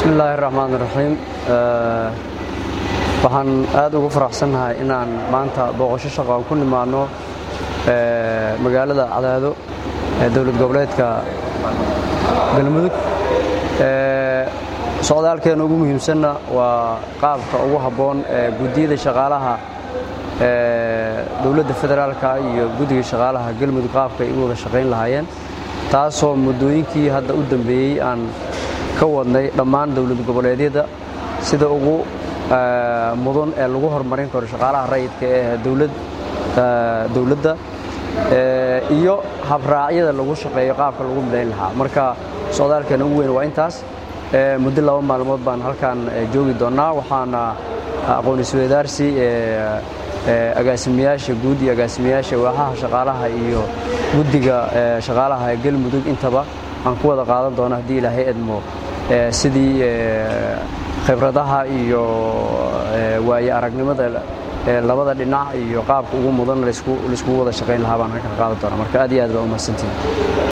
bismi illaahi raxmaan raxiim waxaan aad ugu faraxsannahay inaan maanta booqasho shaqo aan ku nimaadno magaalada cadaado ee dowlad goboleedka galmudug socdaalkeena ugu muhiimsanna waa qaabka ugu habboon ee guddiyada shaqaalaha dowladda federaalka iyo guddiga shaqaalaha galmudug qaabka ay u wada shaqayn lahaayeen taasoo muddooyinkii hadda u dambeeyey aan ka wadnay dhammaan dowlad goboleedyada sida ugu mudan ee lagu horumarin karo shaqaalaha rayidka ee dowladda iyo habraacyada lagu shaqeeyo qaabka lagu midayn lahaa marka socdaalkeena ugu weyn waa intaas muddo laba maalmood baan halkaan joogi doonnaa waxaana aqoon-isweydaarsi agaasimayaasha guud iyo agaasimayaasha waaxaha shaqaalaha iyo guddiga shaqaalaha ee galmudug intaba aan ku wada qaadan doono haddii ilaahay edmo sidii khibradaha iyo waaye aragnimada labada dhinac iyo qaabka ugu mudan layskugu wada shaqayn lahaa baan halkan qaadan doona marka aad iyo aad baa u mahadsantihin